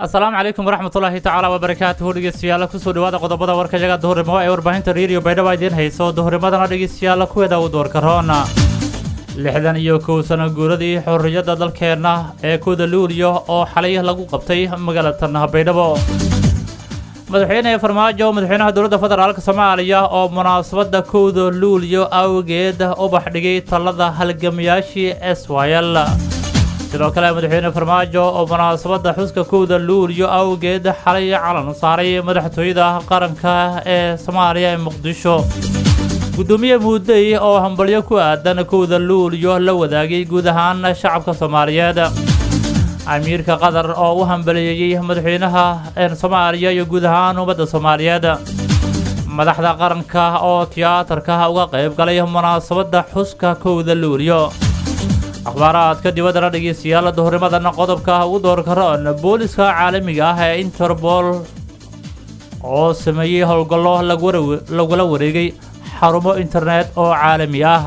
asalaamu calaykum waraxmatullaahi tacaala wabarakaatuhu dhegeystayaal kusoo dhawaada qodobada warkayaga duhurnimo ee warbaahinta reediyo baydhaba idiin hayso duhurnimadana dhegeystayaal kuweeda u doorka roona lixdan iyo kow sano guuradii xorriyadda dalkeenna ee kooda luuliyo oo xalay lagu qabtay magaalada baydhabo madaxweyne farmaajo madaxweynaha dowladda federaalk soomaaliya oo munaasabadda kowda luuliyo awgeed ubax dhigay talada halgamayaashii s y l sidoo kale madaxweyne farmaajo oo munaasabadda xuska kowda luuliyo awgeed xalay calan saaray madaxtooyada qaranka ee soomaaliya ee muqdisho gudoomiye muudey oo hambalyo ku aadan kowda luuliyo la wadaagay guud ahaan shacabka soomaaliyeed amiirka qatar oo u hambaliyeeyey madaxweynaha soomaaliya iyo guud ahaan ummadda soomaaliyeed madaxda qaranka oo tiyaatarka uga qayb galay munaasabadda xuska kowda luuliyo akhbaaraadka dibaddana dhegeystayaal duhurnimadana qodobka ugu doorka roon booliska caalamiga ah ee interpol oo sameeyey howlgallo lagula wareegay xarumo internet oo caalami ah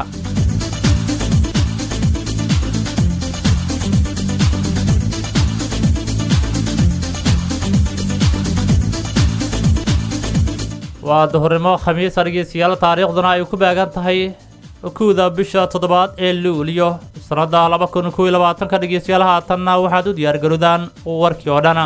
waa duhurnimo khamiisa dhegeystayaal taariikhduna ay ku beegan tahay kowda bisha toddobaad ee luuliyo sanada laba kun kow iyo labaatanka dhegeystayaal haatanna waxaad u diyaargarowdaan warkii oo dhan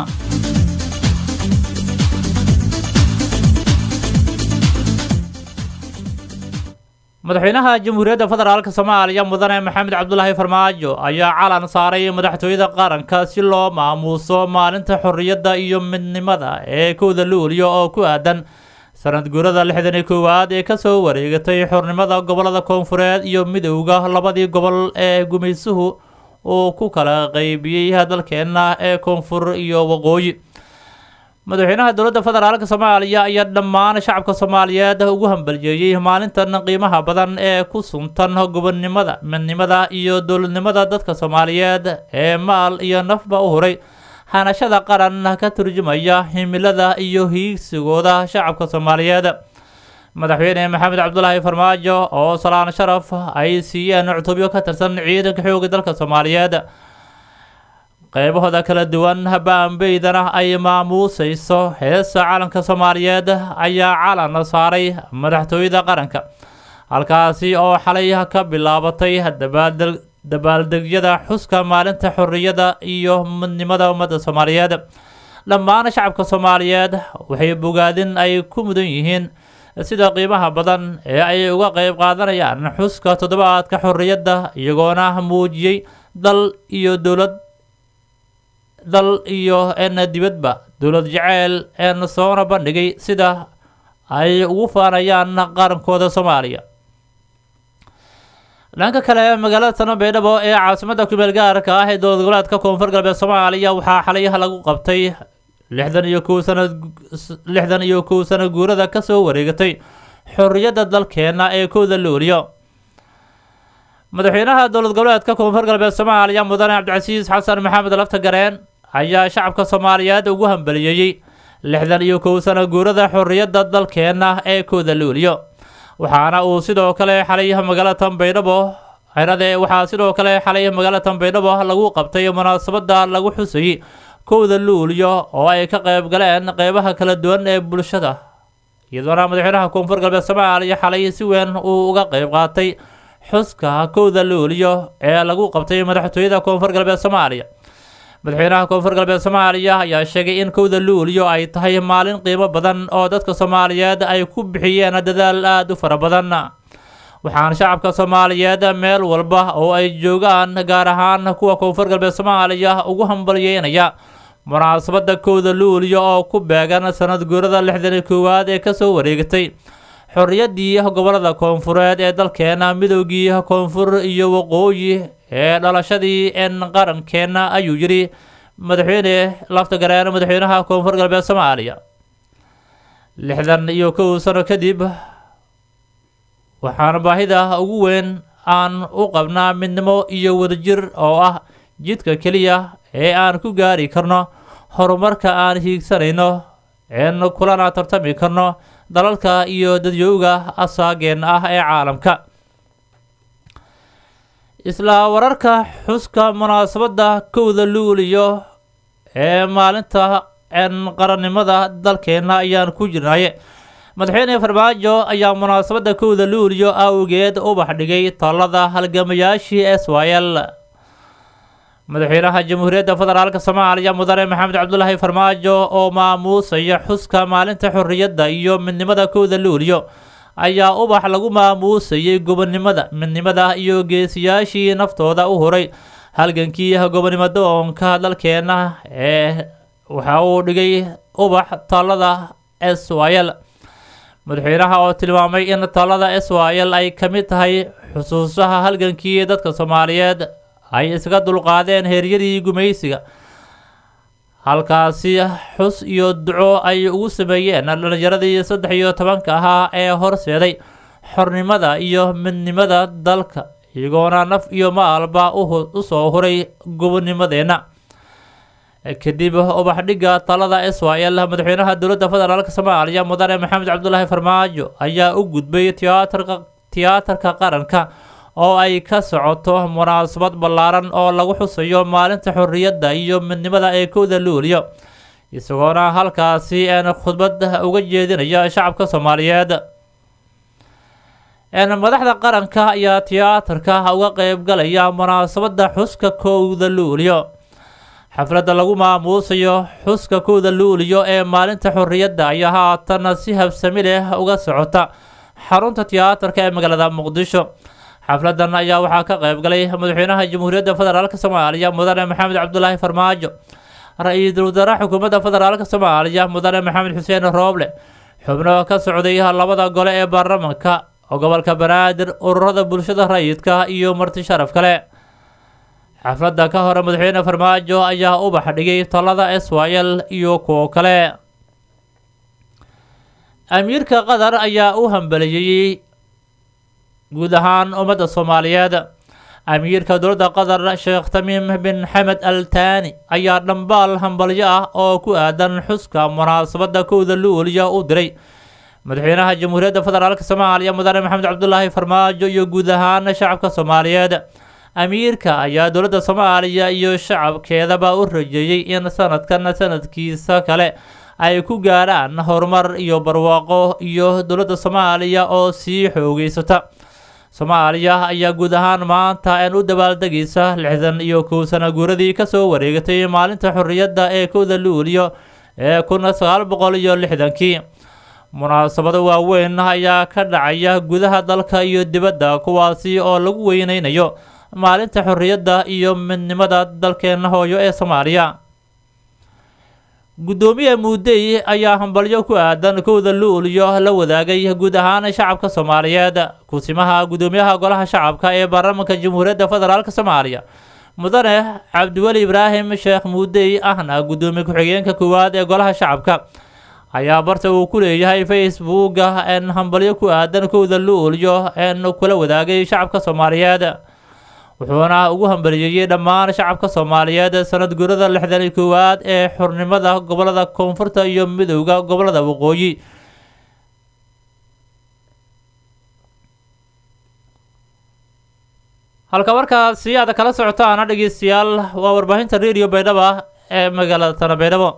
madaxweynaha jamhuuriyadda federaalk soomaaliya mudane maxamed cabdulaahi farmaajo ayaa calan saaray madaxtooyada qaranka si loo maamuuso maalinta xorriyadda iyo midnimada ee kowda luuliyo oo ku aadan sanad guurada lixdan iyo koowaad ee kasoo wareegatay xornimada gobolada koonfureed iyo midowda labadii gobol ee gumaysuhu uu ku kala qeybiyey dalkeenna ee koonfur iyo waqooyi madaxweynaha dowladda federaalk soomaaliya ayaa dhammaan shacabka soomaaliyeed ugu hambaliyeeyey maalintan qiimaha badan ee ku suntan gobonnimada midnimada iyo dowladnimada dadka soomaaliyeed ee maal iyo nafba u huray hanashada qaran ka turjumaya himilada iyo hiigsigooda shacabka soomaaliyeed madaxweyne maxamed cabdulaahi farmaajo oo salaan sharaf ay siiyeen cutubyo ka tirsan ciidanka xooga dalka soomaaliyeed qeybahooda kala duwan baambeydana ay maamuusayso heesa calanka soomaaliyeed ayaa calan saaray madaxtooyada qaranka halkaasi oo xalay ka bilaabatay dabaaldeg dabaaldegyada xuska maalinta xorriyadda iyo midnimada ummadda soomaaliyeed dhammaan shacabka soomaaliyeed waxay bogaadin ay ku mudan yihiin sida qiimaha badan ee ay uga qayb qaadanayaan xuska toddobaadka xorriyadda iyagoona muujiyey dal iyo dowlad dal iyo n dibadba dowlad jaceyl een soona bandhigay sida ay ugu faanayaan qarankooda soomaaliya dhanka kale magaalada tano baydhabo ee caasimadda kumeel gaarka ah ee dowlad goboleedka koonfur galbeed soomaaliya waxaa xalayaha lagu qabtay lixdan iyo kow sana lixdan iyo kow sano guurada kasoo wareegatay xorriyadda dalkeena ee kowda luuliyo madaxweynaha dowlad goboleedka koonfur galbeed soomaaliya mudane cabdicasiis xasan maxamed lafta gareen ayaa shacabka soomaaliyeed ugu hambaliyeeyey lixdan iyo kow sano guurada xorriyadda dalkeena ee kowda luuliyo waxaana uu sidoo kale xalay magaalada tanbaydhabo xerade waxaa sidoo kale xalay magaalada tanbaydhabo lagu qabtay munaasabadda lagu xusayey kowda luuliyo oo ay ka qayb galeen qeybaha kala duwan ee bulshada iyadoona madaxweynaha koonfur galbeed soomaaliya xalay si weyn uu uga qayb qaatay xuska kowda luuliyo ee lagu qabtay madaxtooyada koonfur galbeed soomaaliya madaxweynaha koonfur galbeed soomaaliya ayaa sheegay in kowda luuliyo ay tahay maalin qiimo badan oo dadka soomaaliyeed ay ku bixiyeen dadaal aada u fara badan waxaan shacabka soomaaliyeed meel walba oo ay joogaan gaar ahaan kuwa koonfur galbeed soomaaliya ugu hambalyeynaya munaasabadda kowda luuliyo oo ku beegan sanad guurada lixdan iyo koowaad ee kasoo wareegatay xorriyaddii gobolada koonfureed ee dalkeena midowgii koonfur iyo waqooyi ee dhalashadii en qarankeenna ayuu yidhi madaxweyne lafta gareen madaxweynaha koonfur galbeed soomaaliya lixdan iyo kow sano kadib waxaana baahida ugu weyn aan u qabnaa midnimo iyo wadajir oo ah jidka keliya ee aan ku gaari karno horumarka aan hiigsanayno een kulana tartami karno dalalka iyo dadyowga asaageen ah ee caalamka isla wararka xuska munaasabadda kowda luuliyo ee maalinta qarannimada dalkeena ayaan ku jirnaye madaxweyne farmaajo ayaa munaasabadda kowda luuliyo awgeed ubax dhigay talada halgamayaashii s y l madaxweynaha jamhuuriyadda federaalk soomaaliya mudane maxamed cabdulaahi farmaajo oo maamuusaya xuska maalinta xorriyadda iyo midnimada kowda luuliyo ayaa ubax lagu maamuusayay gobonnimada midnimada iyo geesiyaashii naftooda u huray halgankii gobonnimo doonka dalkeena ee waxa uu dhigay ubax talada s y l madaxweynaha oo tilmaamay in talada s y l ay ka mid tahay xusuusaha halgankii dadka soomaaliyeed ay iskaga dulqaadeen heeryadii gumaysiga halkaasi xus iyo duco ay ugu sameeyeen dhalinyaradii saddex iyo tobanka ahaa ee horseeday xornimada iyo midnimada dalka iyagoona naf iyo maalba u soo huray gobonimadeenna kadib ubaxdhigga talada s y l madaxweynaha dowladda federaalk soomaaliya mudane maxamed cabdulaahi farmaajo ayaa u gudbay tiyaatarka tiyaatarka qaranka oo ay ka socoto munaasabad ballaaran oo lagu xusayo maalinta xorriyadda iyo midnimada ee kowda luuliyo isagoona halkaasi een khudbad uga jeedinaya shacabka soomaaliyeed madaxda qaranka ayaa tiyaatarka uga qeybgalaya munaasabadda xuska kowda luuliyo xafladda lagu maamuusayo xuska kowda luuliyo ee maalinta xorriyadda ayaa haatan si habsami leh uga socota xarunta tiyaatarka ee magaalada muqdisho xafladan ayaa waxaa ka qeyb galay madaxweynaha jamhuuriyadda federaalk soomaaliya mudane maxamed cabdulaahi farmaajo ra-iisul wasaare xukuumadda federaalk soomaaliya mudane maxamed xuseen rooble xubno ka socday labada gole ee baarlamanka gobolka banaadir ururada bulshada rayidka iyo marti sharaf kale xafladda ka hore madaxweyne farmaajo ayaa ubax dhigay talada s y l iyo kuwo kale amiirka qatar ayaa u hambeliyey guud ahaan ummadda soomaaliyeed amiirka dowladda qatar sheekh tamiim bin xamed al taani ayaa dhambaal hambalyo ah oo ku aadan xuska munaasabadda kowda luuliya u diray madaxweynaha jamhuuriyadda federaalk soomaaliya mudane maxamed cabdulaahi farmaajo iyo guud ahaan shacabka soomaaliyeed amiirka ayaa dowladda soomaaliya iyo shacabkeedaba u rajeeyey in sanadkan sanadkiisa kale ay ku gaarhaan horumar iyo barwaaqo iyo dowladda soomaaliya oo sii xoogeysata soomaaliya ayaa guud ahaan maanta een u dabaaldegaysa lixdan iyo kow sana guuradii kasoo wareegatay maalinta xorriyadda ee kowda luuliyo ee kun sagaal boqol iyo lixdankii munaasabado waaweyn ayaa ka dhacaya gudaha dalka iyo dibadda kuwaasi oo lagu weyneynayo maalinta xorriyadda iyo midnimada dalkeena hooyo ee soomaaliya guddoomiye muudey ayaa hambalyo ku aadan kowda luuliyo la wadaagay guud ahaan shacabka soomaaliyeed kusimaha guddoomiyaha golaha shacabka ee baarlamaanka jamhuuriyadda federaalk soomaaliya mudane cabdiweli ibraahim sheekh muudey ahna guddoomiye ku-xigeenka koowaad ee golaha shacabka ayaa barta uu ku leeyahay facebooka een hambalyo ku aadan kowda luuliyo een kula wadaagay shacabka soomaaliyeed wuxuuna ugu hambaliyeeyey dhammaan shacabka soomaaliyeed sanad guurada lixdan iyo koowaad ee xornimada gobolada koonfurta iyo midowda gobolada waqooyi halka markaasi aad kala socotaana dhegeystayaal waa warbaahinta radio baydhaba ee magaalada tana baydhabo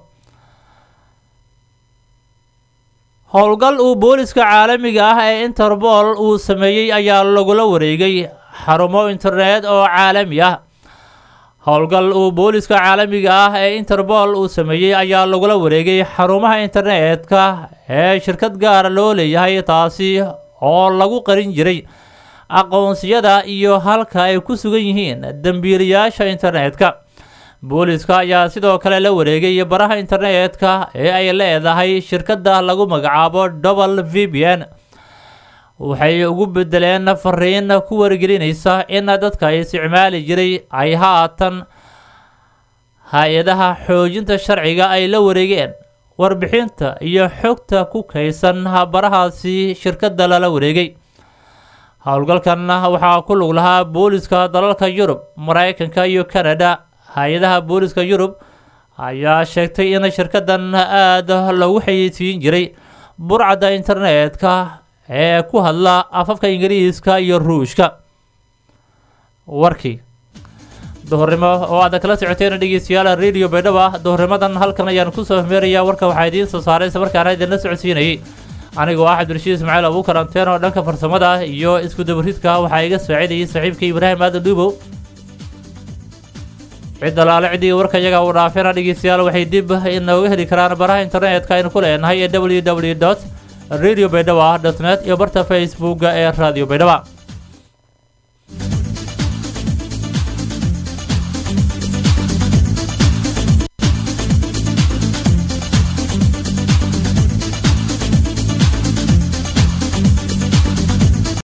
howlgal uu booliska caalamiga ah ee interpol uu sameeyey ayaa lagula wareegay xarumo internet oo caalami ah howlgal uu booliska caalamiga ah ee interpol uu sameeyey ayaa lagula wareegay xarumaha internetka ee shirkad gaara loo leeyahay taasi oo lagu qarin jiray aqoonsiyada iyo halka ay ku sugan yihiin dembiilayaasha internetka booliska ayaa sidoo kale la wareegay baraha internetka ee ay leedahay shirkadda lagu magacaabo double v b n waxay ugu bedeleen fariin ku wargelinaysa in dadka isticmaali jiray ay haatan hay-adaha xoojinta sharciga ay la wareegeen warbixinta iyo xogta ku kaysan barahaasi shirkadda lala wareegay howlgalkan waxaa ku lug lahaa booliska dalalka yurub maraykanka iyo canada hay-adaha booliska yurub ayaa sheegtay in shirkadan aada loogu xayeysiin jiray burcadda internetka ee ku hadla afafka ingiriiska iyo ruushka warkii duhurnimo oo aad kala socoteen dhegeystayaal radio baydhaba duhurnimadan halkan ayaan kusoo hmeerayaa warka waxaa idiin soo saaray isla markaana idinla socodsiinayay anigoo ah cabdirashiid ismaaciil abuukar anteen oo dhanka farsamada iyo isku dabaridka waxaa iga saacidayay saaxiibka ibraahim aadan dhuubow cid alaale ciddii warka iyaga uu dhaafina dhegeystayaal waxay dib inooga heli karaan baraha internetka aynu ku leenahay ee w w dot radio baydhaba dot net iyo barta facebooka ee radio baydhaba